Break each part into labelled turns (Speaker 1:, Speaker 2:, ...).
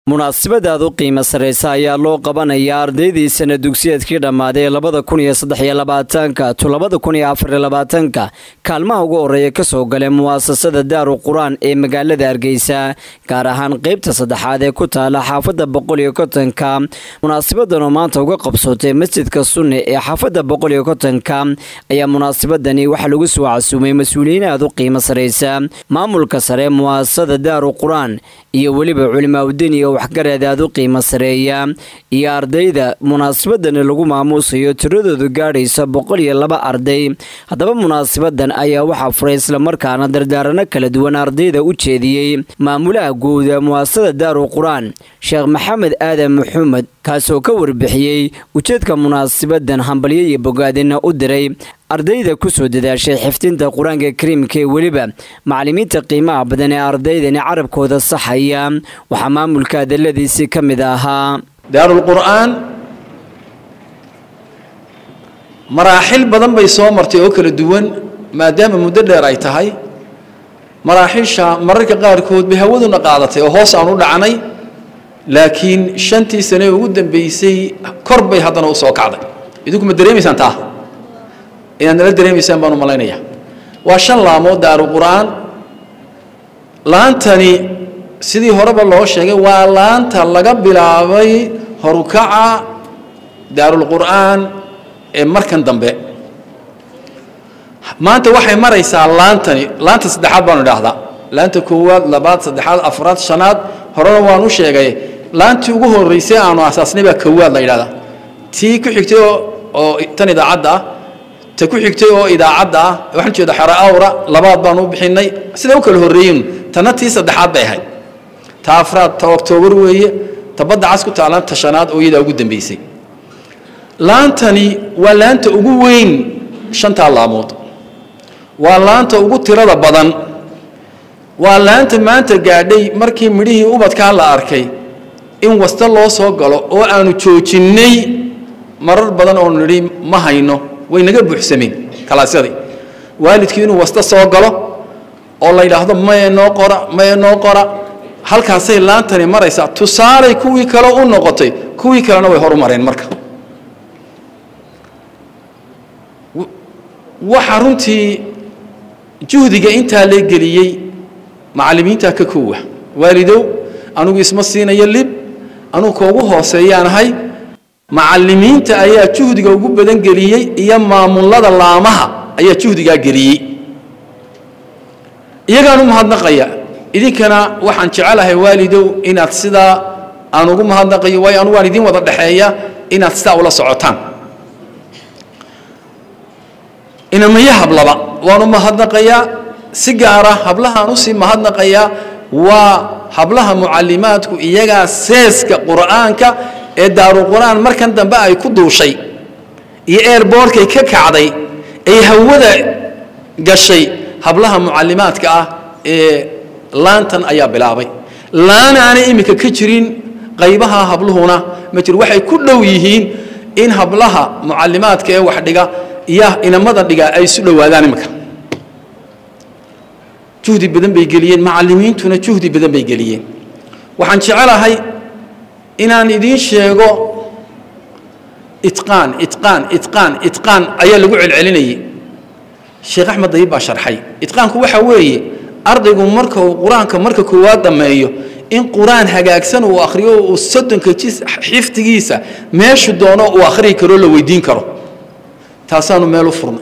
Speaker 1: munaasabadaad u qiimo sarraysa ayaa loo qabanayaa ardaydii sana dugsiyeedkii dhammaaday labada kun iyo saddex iyo labaatanka to labada kun iyo afar iyo labaatanka kaalmaha ugu horreeya kasoo galay muwaasasada daaru qur-aan ee magaalada hargeysa gaar ahaan qeybta saddexaad ee ku taala xaafadda boqol iyo kontonka munaasabadan oo maanta uga qabsootay masjidka sunne ee xaafadda boqol iyo kontonka ayaa munaasabadani waxaa lagu soo casuumay mas-uuliyiin aad u qiimo sarraysa maamulka sare muwaasasada daaru qur-aan iyo weliba culimaaudiin iyo waxgareed aad u qiimo sareeya iyo ardayda munaasabadani lagu maamuusayo tiradoodu gaadhaysa boqol iyo laba arday haddaba munaasabadan ayaa waxaa furay islamarkaana dardaarano kala duwan ardayda u jeediyey maamulaha guuda muwaasasada daaru qur-aan sheekh maxamed aadan maxamed kaasoo ka warbixiyey ujeedka munaasabadan hambalyo iyo bogaadina u diray ardayda kusoo dadaashay xifdinta qur-aanka kariimka ee weliba macalimiinta qiimaha badan ee ardaydani carabkooda saxaya waxaa maamulka adaladiisii ka mid ahaa
Speaker 2: daarulqur'aan maraaxil badan bay soo martay oo kala duwan maadaama muddo dheer ay tahay maraaxisha mararka qaarkood bay hawaduna qaadatay oo hoos aan u dhacnay laakiin shantii sane ugu dambeysay kor bay haddana u soo kacday idinku ma dareemaysaan taa inaad nala dareemaysaan baan u malaynaya waa shan laamood daaru qur'aan laantani sidii horeba loo sheegay waa laanta laga bilaabay horukaca daarulqur'aan ee markan dambe maanta waxay maraysaa laantani laanta saddexaad baanu idhaahdaa laanta koowaad labaad saddexaad afraad shanaad horena waan u sheegay laantii ugu horreysay aanu asaasnay baa kowaad la yidhahdaa tii ku xigtay oo tan idaacadda ah ta ku xigtay oo idaacadda ah waxaan jeeda xero awra labaad baan u bixinay siday u kala horreeyin tanna tii saddexaad bay ahayd ta afraad ta oktoobar weeye ta badda cas ku taalan ta shanaad oo iyadaa ugu dambeysay laantani waa laanta ugu weyn shantaa laamood waa laanta ugu tirada badan waa laanta maanta gaadhay markii midhihii ubadkaa la arkay in wasta loo soo galo oo aanu joojinnay marar badan oonu nidhi ma hayno way naga buuxsameen kalaasyadii waalidkii inuu wasta soo galo oo la yidhaahdo maye noo qora maye noo qora halkaasay laantani maraysaa tusaalay kuwii kale u noqotay kuwii kalena way horu mareen marka waxa runtii juhdiga intaa lee geliyey macallimiintaa ka koowa waalidow anugu isma siinayo lib anugu koogu hooseeyaanahay macallimiinta ayaa juhdiga ugu badan geliyey iyo maamulada laamaha ayaa juhdigaa geliyey iyagaan u mahadnaqaya idinkana waxaan jecelahay waalidow inaad sidaa aan ugu mahadnaqayo waayo anugu waan idin wada dhexeeya inaad sidaa ula socotaan inamaya hablaba waan u mahadnaqayaa si gaara hablahaan usii mahadnaqayaa waa hablaha mucallimaadku iyagaa seeska qur'aanka ee daaruqur'aan markan dambe ay ku duushay iyo eerboorkay ka kacday ay hawada gashay hablaha mucallimaadka ah ee laantan ayaa bilaabay laan aanay iminka ka jirin qaybaha habluhuna ma jiro waxay ku dhow yihiin in hablaha mucallimaadka ee wax dhiga iyo inamada dhiga ay isu dhowaadaan iminka juhdi badan bay geliyeen macallimiintuna juhdi badan bay geliyeen waxaan jecelahay inaan idiin sheego itqaan itqaan itqaan itqaan ayaa lagu celcelinayay sheekh axmed dayib baa sharxay itqaanku waxa weeye ardaygu marka uu qur-aanka marka koowaad dhammeeyo in qur-aan hagaagsan uu akhriyo uu soddonka jis xifdigiisa meeshu doono uu akhriyi karo la weydiin karo taasaanu meel u furnay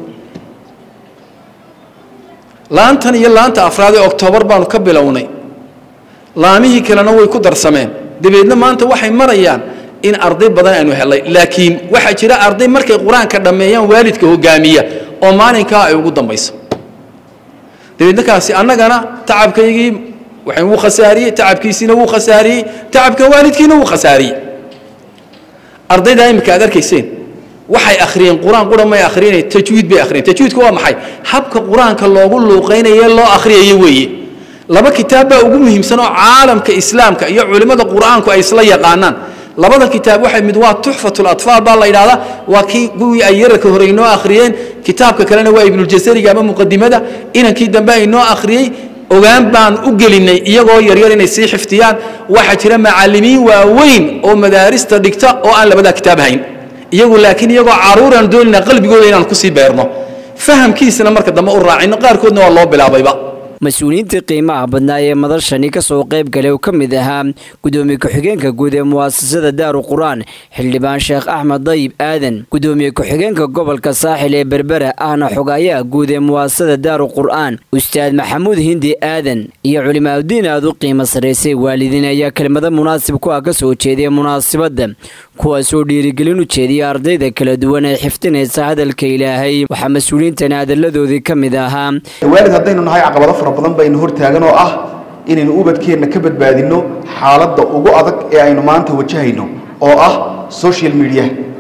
Speaker 2: laantan iyo laanta afraad ee oktoobar baanu ka bilownay laamihii kalena way ku darsameen dabeedna maanta waxay marayaan in arday badan aynu helay laakiin waxaa jira arday markay qur-aanka dhammeeyaan waalidka hogaamiya oo maalinkaa ay ugu dambayso dabeedna kaasi annagana tacabkaygii waxay wuu khasaariyey tacabkiisiina wuu khasaariyey tacabka waalidkiina wuu khasaariyey ardaydaa imika aad arkayseen waxay akhriyeen qur-aan qura may akhriyeen tajwiid bay akhriyeen tajwiidku waa maxay habka qur-aanka loogu luuqaynayo loo akhriyayo weeye laba kitaab baa ugu muhiimsan oo caalamka islaamka iyo culimmada qur-aanku ay isla yaqaanaan labada kitaab waxay mid waa tuxfatul atfaal baa la yidhahdaa waa kii kuwii ay yararka hore inoo akhriyeen kitaabka kalena waa ibnuljasariga ama muqadimada inankii dambe ay noo akhriyey ogaan baan u gelinay iyagoo yaryar inay sii xifdiyaan waxaa jira macallimiin waaweyn oo madaarista dhigta oo aan labadaa kitaab hayn iyagu laakiin iyagoo caruuraan doonayna qalbigooda inaan kusii beerno fahamkiisana marka dambe u raacino qaarkoodna waa loo bilaabayba
Speaker 1: mas-uuliyiintii qiimaha badnaa ee madashani kasoo qayb galay oo ka mid ahaa gudoomiye ku-xigeenka guud ee muwaasasada daaru qur-aan xildhibaan sheekh axmed dayib aadan gudoomiye ku-xigeenka gobolka saaxil ee berbera ahna xogaayaha guud ee muwaasasada daaru qur-aan ustaad maxamuud hindi aadan iyo culimaadudiin aad u qiimo sarraysay waalidiin ayaa kelmado munaasib ku ah kasoo jeediya munaasibadda kuwaasoo dhiirigelin u jeediya ardayda kala duwan ee xifdinaysa hadalka ilaahay waxaa mas-uuliyiintani hadalladoodii ka mid ahaa
Speaker 3: waalid haddaynu nahay caqabado fara badan baynu hortaagan oo ah inaynu ubadkeenna ka badbaadinno xaaladda ugu adag ee aynu maanta wajahayno oo ah social media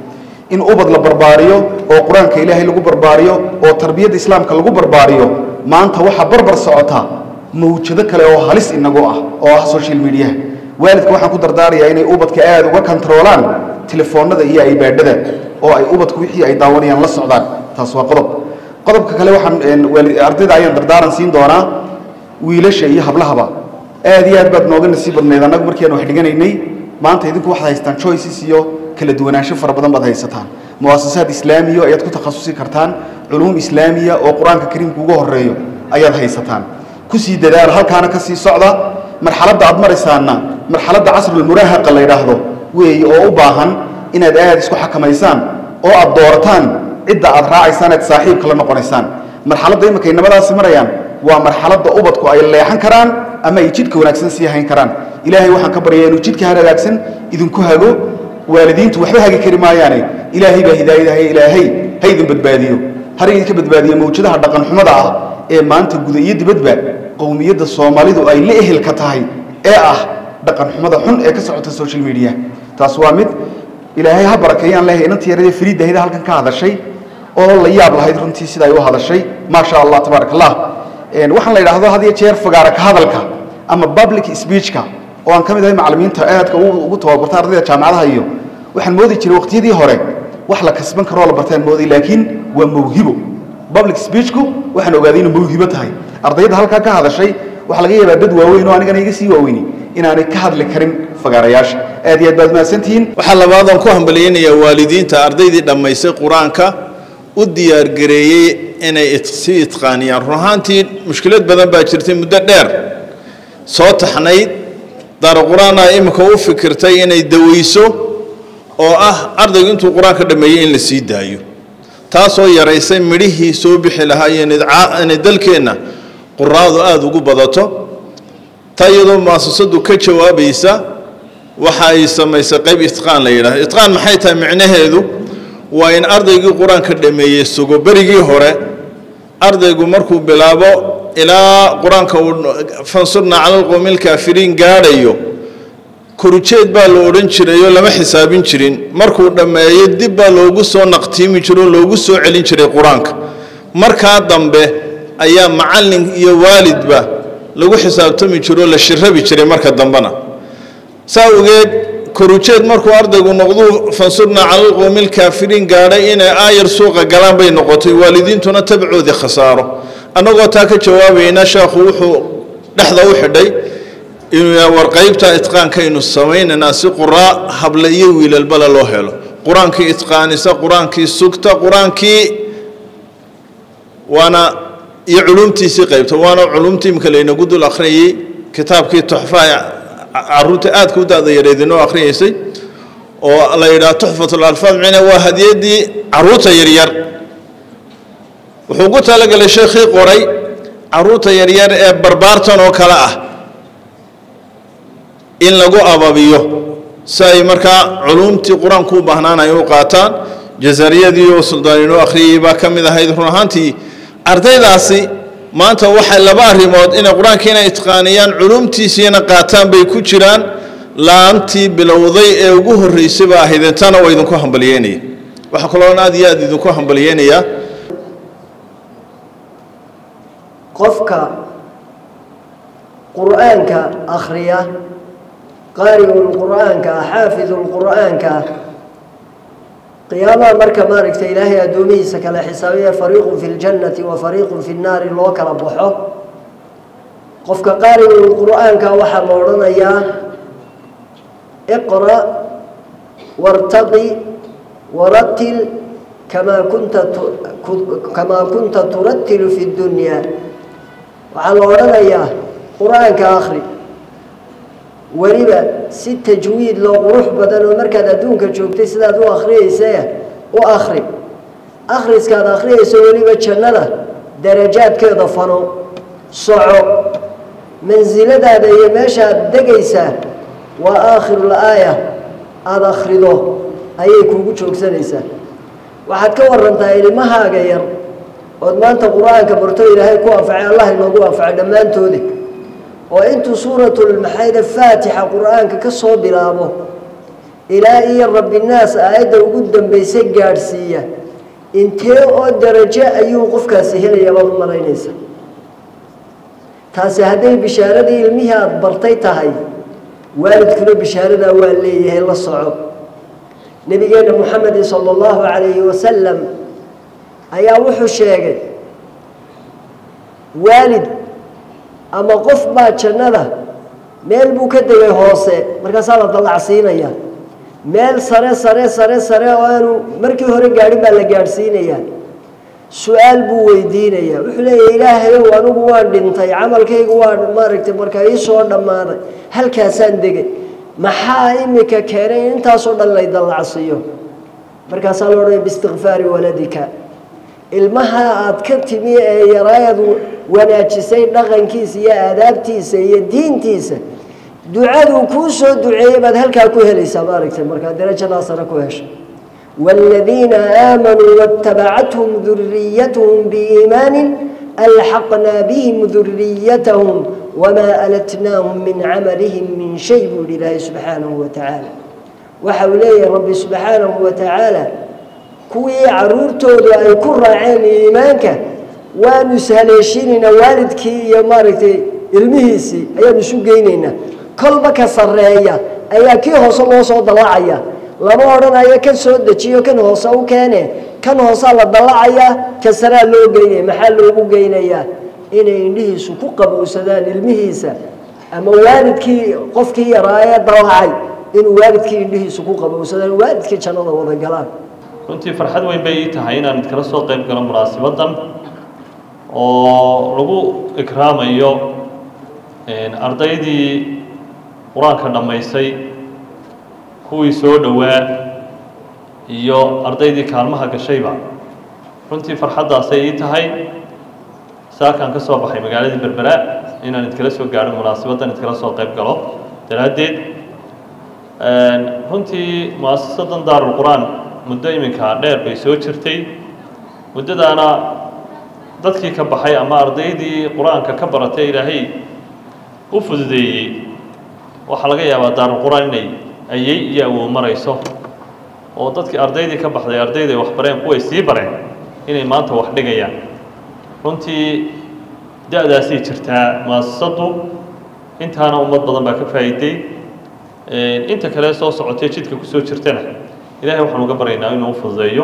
Speaker 3: in ubad la barbaariyo oo qur-aanka ilaahay lagu barbaariyo oo tarbiyadda islaamka lagu barbaariyo maanta waxaa barbar socota mawjado kale oo halis inagu ah oo ah social media waalidka waxaan ku dardaarayaa inay ubadka aada uga kontaroolaan telefoonada iyo aybaadhada oo ay ubadku wixii ay daawanayaan la socdaan taas waa qodob qodobka kale waxaan ardayda ayaan dardaaran siin doonaa wiilasha iyo hablahaba aad iyo aad baad nooga nasiib badnayd annagu markiiaan wax dhiganaynay maanta idinku waxaad haystaan choices iyo kala duwanaansho fara badan baad haysataan muwaasasaad islaamiya ayaad ku takhasusi kartaan culuum islaamiya oo qur-aanka kariimka uga horeeyo ayaad haysataan kusii dadaala halkaana ka sii socda marxaladda aad maraysaanna marxaladda casrulmuraahaqa la yidhaahdo weeye oo u baahan inaad aad isku xakamaysaan oo aad doorataan cidda aad raacaysaan eed saaxiibka la noqonaysaan marxaladda iminka inamadaasi marayaan waa marxaladda ubadku ay leexan karaan ama ay jidhka wanaagsan sii hayn karaan ilaahay waxaan ka baryaa inuu jidhka hagaagsan idinku hago waalidiintu waxba hagi kari maayaane ilaahay baa hidaayadahay ilaahay ha idin badbaadiyo har idinka badbaadiyo mawjadaha dhaqanxumada ah ee maanta guda iyo dibadba qowmiyadda soomaalidu ay la ehelka tahay ee ah dhaqanxumada xun ee ka socota social media taas waa mid ilaahay ha barakeeyaan leeyahay inantii yaradee fariidahayda halkan ka hadashay oo la yaab lahayd runtii sida ay u hadashay maasha allah tabaarak allah waxaan la yidhaahdo had iyo jeer fagaara ka hadalka ama public speechka oo aan ka mid ahay macallimiinta aadka ugu tababarta ardayda jaamacadaha iyo waxaan moodi jiray waqtiyadii hore wax la kasban karo oo la bartaan mooday laakiin waa mawhibo public speechku waxaan ogaaday inuu mawhibo tahay ardayda halkaa ka hadashay waxaa laga yaabaa dad waaweyn oo anigana iga sii waaweyni inaanay ka hadli karin fagaarayaasha aad iyo aad baad mahadsantihiin
Speaker 4: waxaa labaadaan ku hambalyaynayaa waalidiinta ardaydii dhammaysay qur-aanka u diyaargareeyey inay sii itqaaniyaan run ahaantii mushkilad badan baa jirtay muddo dheer soo taxnayd daara qur-aana iminka u fikirtay inay daweyso oo ah ardaygu intuu qur-aanka dhammeeyey in la sii daayo taasoo yaraysay midhihii soo bixi lahaa iyo inay dalkeenna quraadu aada ugu badato taa iyadoo muasasadu ka jawaabaysa waxa ay samaysay qayb itqaan la yidhahdo itqaan maxay tahay micnaheedu waa in ardaygii qur-aanka dhameeyey sugo berigii hore ardaygu markuu bilaabo ilaa qur-aanka uu fansurna cala alqowmi alkaafiriin gaadhayo korujeed baa la odhan jirayoo lama xisaabin jirin markuu dhammeeyo dib baa loogu soo naqtiimi jiro oo loogu soo celin jiray qur-aanka markaa dambe ayaa macallin iyo waalidba lagu xisaabtami jiroo la shirabi jiray marka dambena saa ogeed korujeed markuu ardaygu noqduu fansurna cala alqowmi alkaafiriin gaadhay inay aayar suuqa galaan bay noqotay waalidiintuna tabcoodii khasaaro annagoo taa ka jawaabayna sheekhu wuxuu dhexda u xidhay inuu war qaybta itqaankaynu samaynaynaa si quraa hable iyo wiilalbale loo helo qur-aankii itqaanisa qur-aankii sugta qur-aankii waana iyo culumtiisii qaybta waana culumtii imika laynagu dul akhriyayey kitaabkii tuxfaha caruurta aadka u da-da yareed inoo akhriyaysay oo la yidhaha tuxfatul alfaad micna waa hadiyadii caruurta yaryar wuxuu ku talagalay sheekhii qoray caruurta yaryar ee barbaartan oo kale ah in lagu ababiyo si ay markaa culumtii qur-aanku u baahnaanay u qaataan jazariyadii oo suldaan inoo akhriyay baa ka mid ahayd run ahaantii ardaydaasi maanta waxay laba arrimood inay qur-aankiina itqaaniyaan culumtiisiina qaataan bay ku jiraan laantii bilowday ee ugu horreysay ba ahayd intana waa idinku hambalyeynaya waxaa kaloon aad iyo aad idinku hambalyeynayaa
Speaker 5: qofka qur'aanka akhriya qaari'ul qur'aanka ah xaafidul qur'aanka ah qiyaamaha marka maaragtay ilaahay addoomihiisa kale xisaabiya fariiqun fi ljannati wa fariiqun fi nnaari loo kala baxo qofka qaariga qur-aanka waxaa la odhanayaa iqra wartaqi waratil kamaa kunta kamaa kunta turatilu fi ddunyaa waxaa la odhanayaa qur-aanka akhri weliba si tajwiid loo qurux badan oo markaad adduunka joogtay sidaad u akhriyaysa u akhri akhriskaad akhriyayso weliba jannada darajaadkeeda fano soco mansiladaada iyo meeshaad degaysaa waa aakhirul aaya aada akhrido ayay kuugu joogsanaysaa waxaad ka warantaa ilmahaaga yar ood maanta qur-aanka barto ilaahay ku anfacay allah inoogu anfacay dhammaantoodi oo intuu suuratulmaxayda faatixa qur-aanka ka soo bilaabo ilaa iyo rabbinaas aayadda ugu dambaysa gaadhsiiya intee oo darajo ayuu qofkaasi helayaa baad u malaynaysa taasi hadday bishaaradii ilmihii aada bartay tahay waalidkuna bishaaradaa waa leeyahay la soco nabigeena moxamedi sala allahu calayhi wasalam ayaa wuxuu sheegay waalid ama qof baa jannada meel buu ka degay hoose markaasaa la dallacsiinaya meel sare sare sare sare oo aanu markii hore gaadhin baa la gaadhsiinayaa su-aal buu weydiinayaa wuxuu leeyahy ilaahayow anigu waan dhintay camalkaygu waa maaragtay markaa ii soo dhammaaday halkaasaan degay maxaa imika keenay in intaasoo dhan lay dallacsiiyo markaasaa la odhanaya biistikfaari waladika ilmaha aada ka timi ee yaraayadu wanaajisay dhaqankiisa iyo aadaabtiisa iyo diintiisa ducaduu kuu soo duceeyey baad halkaa ku helaysaa maaragtay markaa darajadaasana ku hesha والذين آمنوا واتبعتهم ذريتهم بإيمان ألحقنا بهم ذريتهم وما ألتناهم من عملهم من شيء لله سبحانه وتعالى وحولي رب سبحانه وتعالى كوي عرورتود أي كرة عين إيمانك ونسهلشيننا والدك يا مارتي المهيسي أي نسوقيننا كل بك صرية أي كي هوصل الله ضلاعيا lama odhanayo kan soo dejiyo kan hoose u keene kan hoosaa la dallacayaa ka saraa loo geynaya maxaa loogu geynayaa inay indhihiisu ku qabowsadaan ilmihiisa ama waalidkii qofkii yaraayee dallacay inuu waalidkii indhihiisu ku qabowsadaan waalidkii jannada wada galaan
Speaker 6: runtii farxad weyn bay ii tahay inaan idkala soo qayb galo munaasibadan oo lagu ikraamayo ardaydii qur-aanka dhammaysay kuwii soo dhowaa iyo ardaydii kaalmaha gashayba runtii farxaddaasay ii tahay saakaan ka soo baxay magaaladii berbera inaan idkala soo gaadho munaasibaddan idkala soo qayb galo daraaddeed runtii mu-asasadan daarulqur-aan muddo iminka dheer bay soo jirtay muddadaana dadkii ka baxay ama ardaydii qur-aanka ka baratay ilaahay u fududeeyey waxaa laga yaabaa daarulqur-aan inay ayay iyo awow marayso oo dadkii ardaydii ka baxday ardayday wax bareen kuway sii bareen inay maanta wax dhigayaan runtii da-daasay jirtaa muasasaddu intaana ummad badan baa ka faa'iiday inta kale soo socotay jidka kusoo jirtana ilaahay waxaan uga baryaynaa inuu u fududeeyo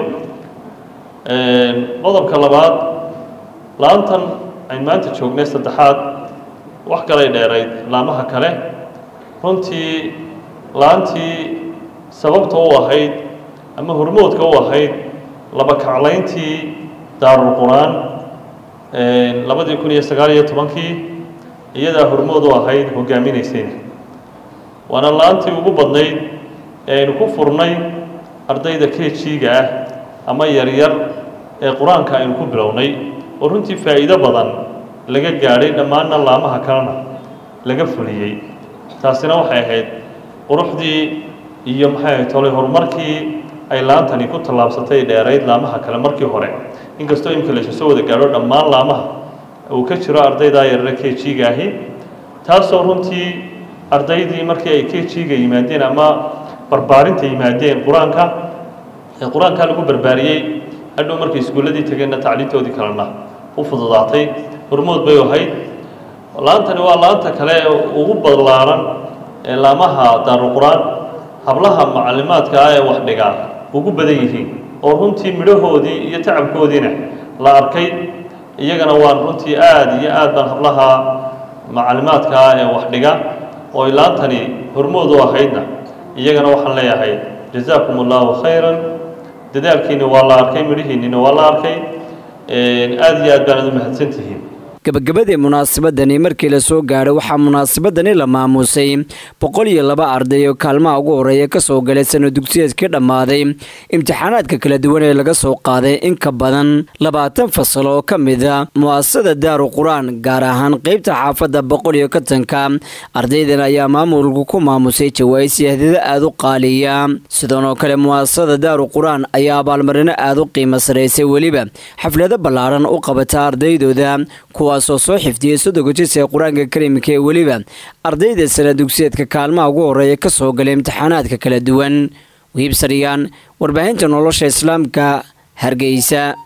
Speaker 6: qodobka labaad laantan ayn maanta joognay saddexaad wax kalay dheerayd laamaha kale runtii laantii sababta u ahayd ama hormoodka u ahayd laba kaclayntii daarulqur-aan labadii kun iyo sagaal iyo tobankii iyadaa hormood u ahayd hogaaminaysayna waana laantii ugu badnayd ee aynu ku furnay ardayda kejiga ah ama yaryar ee qur-aanka aynu ku bilownay oo runtii faa'iido badan laga gaadhay dhammaanna laamaha kalena laga fuliyey taasina waxay ahayd quruxdii iyo maxay ahayd tolay horumarkii ay laantani ku tallaabsatay dheerayd laamaha kale markii hore inkastoo imika laysu soo wada gaadho dhammaan laamaha uu ka jiro ardaydaa yarare k g-ga ahi taasoo runtii ardaydii markii ay k g-ga yimaadeen ama barbaarinta yimaadeen qur-aanka ee qur-aankaa lagu barbaariyey hadhow markay iskuulladii tageenna tacliintoodii kalena u fududaatay hormood bay ahayd laantani waa laanta kale ee ugu ballaaran ee laamaha daarulqur-aan hablaha macalimaadka ah ee wax dhigaa ugu badan yihiin oo runtii midhahoodii iyo tacabkoodiina la arkay iyagana waan runtii aada iyo aad baan hablaha macalimaadka ee wax dhiga oo ay laantani hormood u ahaydna iyagana waxaan leeyahay jazaakum allahu khayran dadaalkiina waa la arkay midhihiinina waa la arkay aada iyo aad baanad u mahadsantihiin
Speaker 1: gabagabadii munaasabadani markii la soo gaadhay waxaa munaasabadani la maamuusay boqol iyo laba arday oo kaalmaha ugu horeeya kasoo galay sano dugsiyeedkii dhammaaday imtixaanaadka kala duwan ee laga soo qaaday in ka badan labaatan fasal oo ka mida mu'asasada daaru qur-aan gaar ahaan qeybta xaafadda boqol iyo kontonka ardaydan ayaa maamulku ku maamusay jawaa'is yahdida aada u qaaliya sidoonoo kale mu'asasada daaru qur-aan ayaa abaalmarino aada u qiimo saraysay weliba xaflado ballaaran u qabata ardaydooda kuwaasoo soo xifdiyey soddonka jis ee qur-aanka karimka ee weliba ardayda sana dugsiyeedka kaalmaha ugu horeeya ka soo galay imtixaanaadka kala duwan wiibsariyaan warbaahinta nolosha islaamka hargeysa